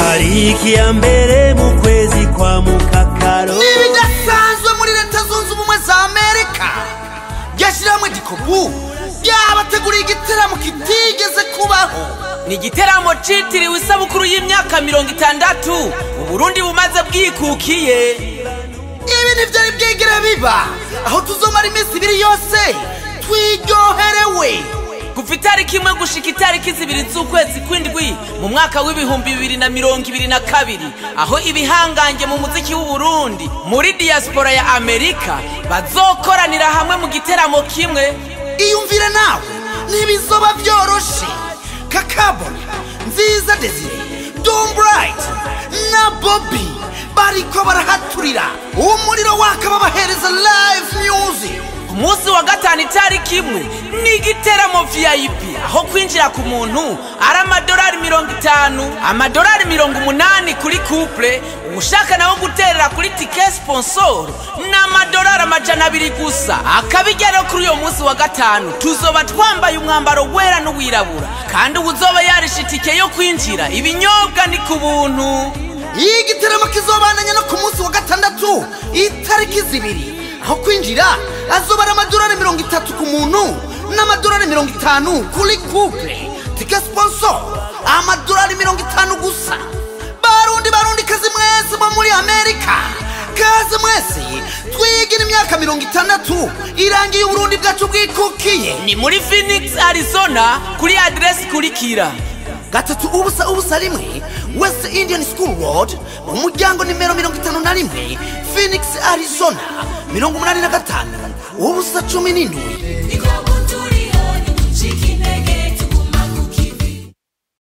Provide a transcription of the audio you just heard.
tariki ya mbere mu kwezi kwa mukakaro n'ibidasanzwe muri leta zunze ubumwe za amerika ryashyirahamwe gikobu ryabateguriye igitaramo kitigeze kubaho ni igiteramo citiriwe isabukuru y'imyaka mirongo itandatu uburundi bumaze bwikukiye ibi ntibyari bwigere biba aho tuzomara iminsi ibiri yose twiryoherewe kuva itariki imwe gushika itariki zibiri z'ukwezi kw'indwi mu mwaka w'ibihumbi bibiri na mirongo ibiri na kabiri aho ibihangange mu muziki w'uburundi muri diaspora ya amerika bazokoranira hamwe mu giteramo kimwe iyumvire nawe ntibizoba byoroshe kakabona nziza desire dombright na bobi bariko barahaturira umuriro waka babahereza live music ku munsi wa gatanu itariki imwe ni igiteramo vip aho kwinjira ku muntu ari amadolari mirongo itanu amadolari mirongo umunani kuri couple ushaka nawe guterera kuri tike sponsor ni amadolari amajana abiri gusa akabijya rero kuri uyo munsi wa gatanu tuzoba twambaye umwambaro wera n'uwirabura kandi uwuzoba yarishe itike yo kwinjira ibinyobwa ni ku buntu iyi giteramo kizobananya no ku munsi wa gatandatu itariki zibiri aho kwinjira azoba ari amadolari mirongo itatu ku muntu n'amadolari mirongo itanu kuri couple tike sponsor amadolari mirongo itanu gusa barundi barundi kazi mwese bo muri amerika kaze mwese twigira imyaka mirongo itandatu irangiye uburundi bwacu bwikukiye ni muri phoenix arizona kuri aderesi ikurikira gatatu ubusa ubusa rimwe west indian school road mu muryango nimero mirongo itanu na rimwe phoenix arizona mirongo umunani na gatanu ubusa cumi n'indwi